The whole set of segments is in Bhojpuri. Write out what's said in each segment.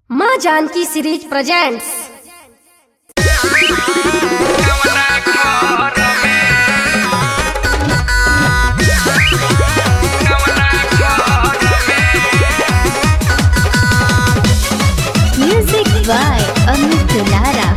माँ Janki series presents Music by Amit Dulara.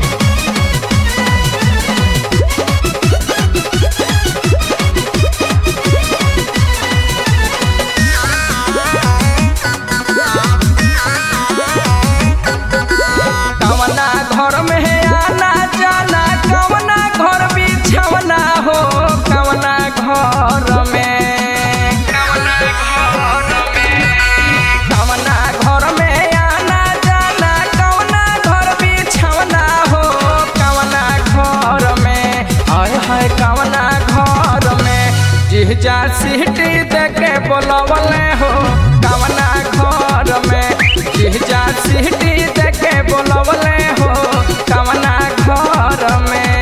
कवना घर में है आना जाना कवना घर बिछवना हो कवना घर में कवना घर में कवना घर में आना जाना कवना घर बिछवना हो कवना घर में हाय हाय कवना घर में जिहजा सीटी देके बोलवले हो कवना घर में जिहजा सीटी देके बोलवले हो कवना घर में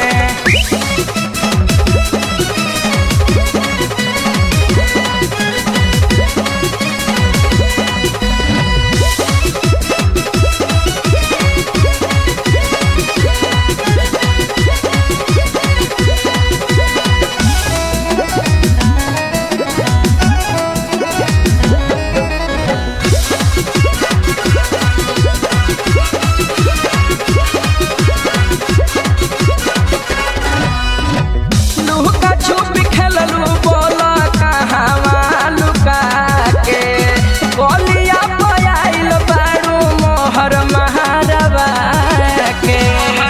लुका छुप खेललू बोला कहवा लुका के बोलिया पयाइल बारू मोहर महारवा के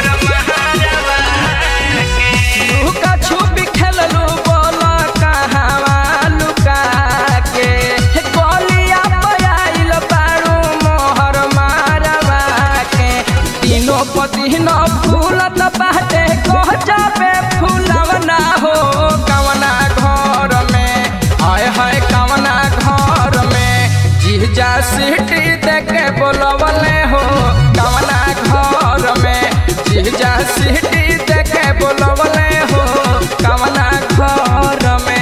लुका छुप खेललू बोला कहवा लुका के बोलिया पयाइल बारू मोहर महारवा के तीनों पतिनो फूलत बाटे कह जाबे फूलवना हो कवना घर में आय हाय कवना घर में जिहजा सीटी देके बोलवले हो कवना घर में जिहजा सीटी देके बोलवले हो कवना घर में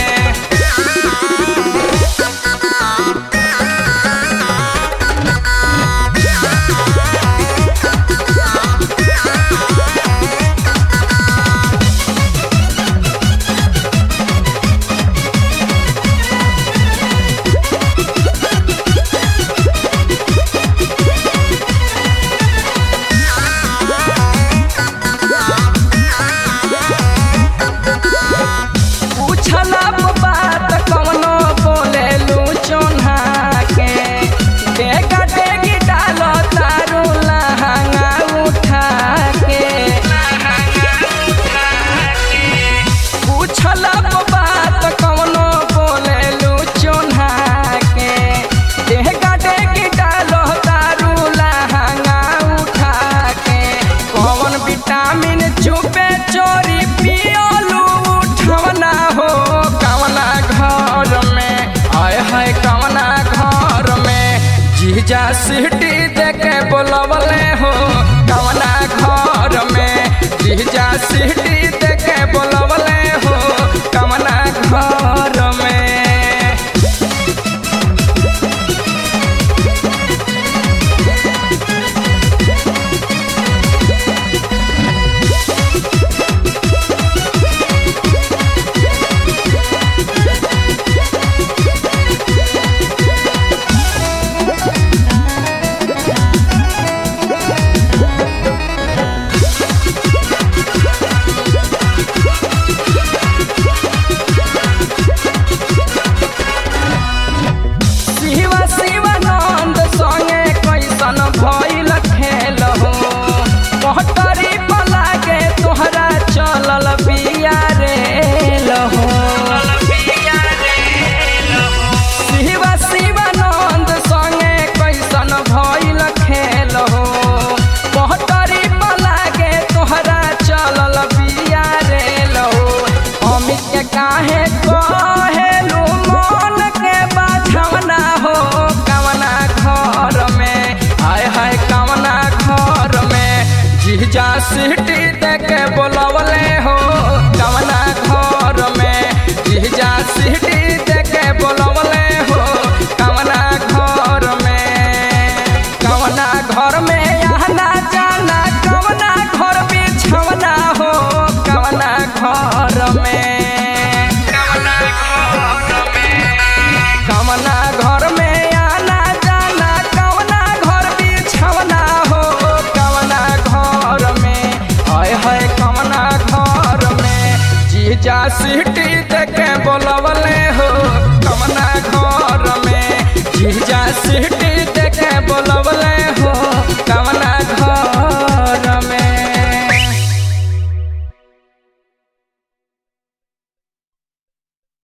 पूछला बात कवनो बोले लू चोन्हा के डेगा डेगी डालो तारू लहंगा उठा के पूछला बात कवनो बोले लू चोन्हा के डेगा डेगी डालो तारू लहंगा उठा के कौन विटामिन चुपे चोरी पियोलू उठवना हो कवना घर में आय हाय कवना घर में जीजा सीटी देके बोलवले हो कवना घर में जीजा सीटी देके बोलवले हो कवना घर में घर में आना जाना कवना घर बिछवना हो कवना घर में कवना घर में कवना घर में आना जाना कवना घर बिछवना हो कवना घर में हाय हाय कवना घर में जीजा सीटी देखे बोलवले हो कवना घर में जीजा सीटी देखे बोलवले